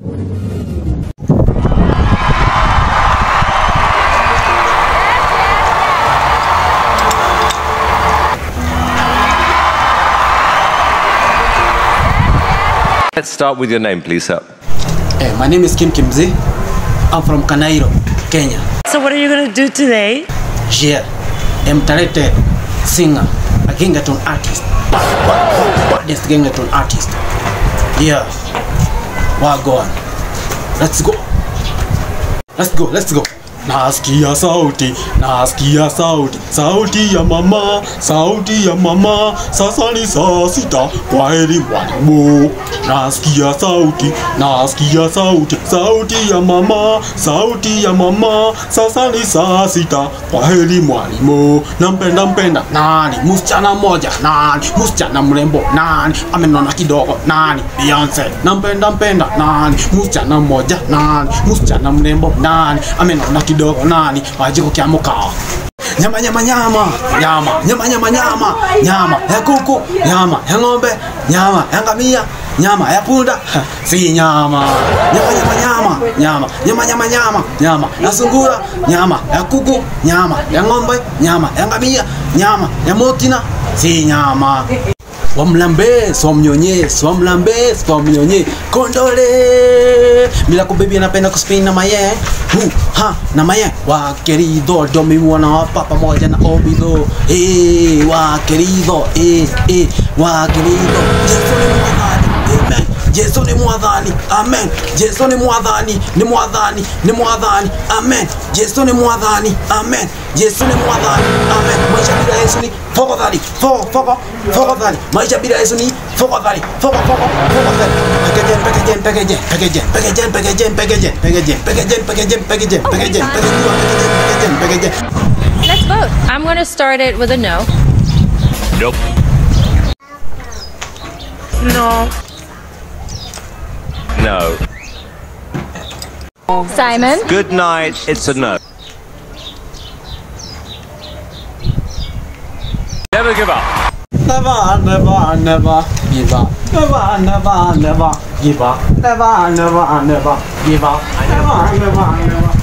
Let's start with your name, please, sir. Hey, my name is Kim Kimzi. I'm from Kanairo, Kenya. So what are you gonna do today? Yeah, I'm talented singer, a Gengaton artist. Baddest Gengaton artist. Yeah. Wagwan. Let's go. Let's go, let's go. Nasikia sauti, nasikia sauti, sauti ya mama, sauti ya mama, sasa ni saa sita, kwa heri mwalimu. Nasikia sauti, nasikia sauti, sauti ya mama, sauti ya mama, sasa ni saa sita, kwa heri mwalimu. Nampenda mpenda nani? Msichana mmoja nani? Msichana mrembo nani? Amenona kidogo nani? Beyonce. Nampenda mpenda nani? Msichana mmoja nani? Msichana mrembo nani? Amenona kidogo nani? Wajiko kya mukao nyama nyama nyama nyama nyama nyama nyama nyama ya kuku nyama ya ng'ombe nyama ya ngamia nyama ya punda si nyama nyama nyama nyama nyama nyama nyama nyama nyama ya sungura nyama ya kuku nyama ya ng'ombe nyama ya ngamia nyama ya motina si nyama wamlambe swamnyonye swamlambe swamnyonye kondole mila kubebi anapenda kuspin na maye hu ha na maye wa querido domiwana hapa pamoja na obido eh wa querido eh eh wa querido Yesu ni mwadhani amen Yesu ni mwadhani amen Yesu ni mwadhani ni mwadhani ni mwadhani amen Yesu ni mwadhani amen Yesu ni mwadhani amen maisha bila Yesu ni fogodhani fogo fogo fogodhani maisha bila Yesu ni fogodhani fogo fogo fogodhani pekejen pekejen pekejen pekejen pekejen pekejen pekejen pekejen pekejen pekejen pekejen pekejen pekejen pekejen pekejen Let's vote. I'm going to start it with a no. Nope. No. No. Simon? Good night. It's a no. Never give up. Never, never, never give up. Never, never, never give up. Never, never, never give up. Never, never, never.